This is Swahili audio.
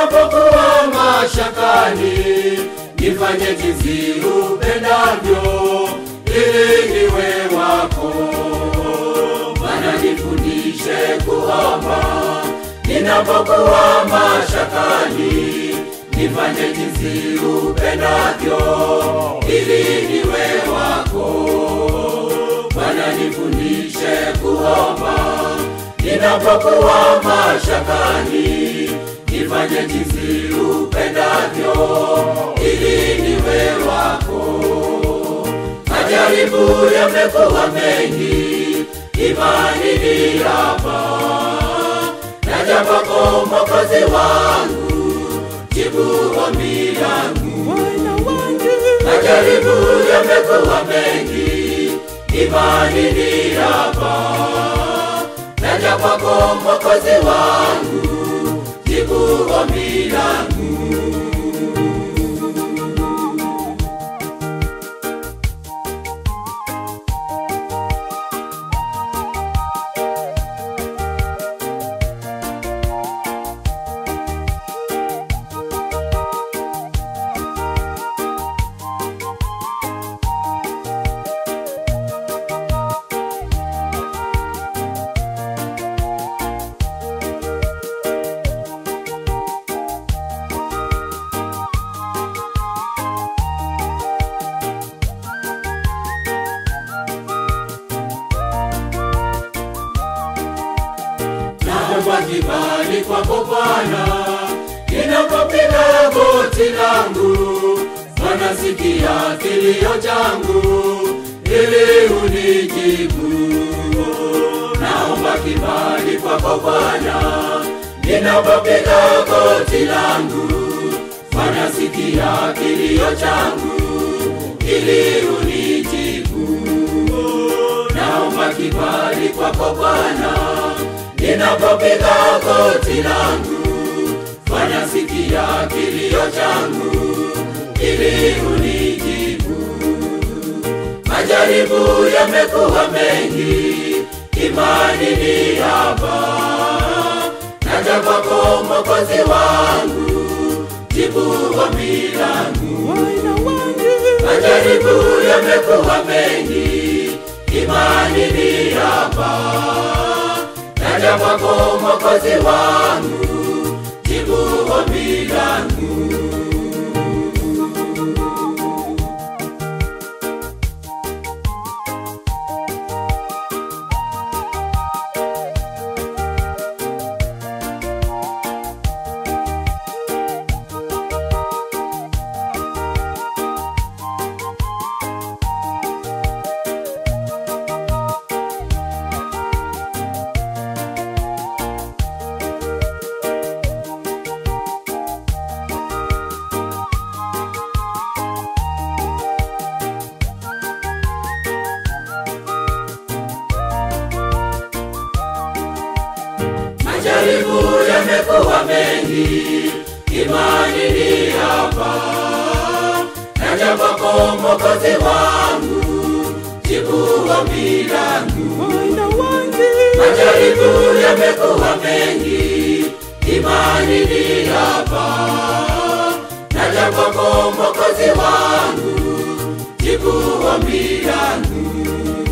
ninapokuwa mashakani, nifanye jinsi upendavyo, ili niwe wako. Bwana nifundishe kuomba, ninapokuwa mashakani, nifanye jinsi upendavyo, ili niwe wako. Bwana nifundishe kuomba, ninapokuwa mashakani, nifanye jinsi upendavyo, ili niwe wako. Majaribu yamekuwa mengi, imani ni hapa, naja kwako Mwokozi wangu, jibu ombi langu. Majaribu yamekuwa mengi, imani ni hapa, naja kwako Mwokozi wangu, jibu ombi langu. naomba kibali kwako Bwana, ninapopiga goti langu. Bwana, sikia kilio changu, ili unijibu. Naomba kibali kwako Bwana, ninapopiga goti langu. Bwana, sikia kilio changu, ili unijibu. Naomba kibali kwako Bwana, ninapopiga goti langu, fanya sikia kilio changu, ili unijibu. Majaribu yamekuwa mengi, imani ni haba, naja kwako Mwokozi wangu, jibu ombi langu. Majaribu yamekuwa mengi, imani ni haba naja kwako Mwokozi wangu, jibu ombi langu. Majaribu yamekuwa mengi, imani ni hapa, naja kwako Mwokozi wangu, jibu ombi langu. Majaribu yamekuwa mengi, imani ni hapa, naja kwako Mwokozi wangu, jibu ombi langu.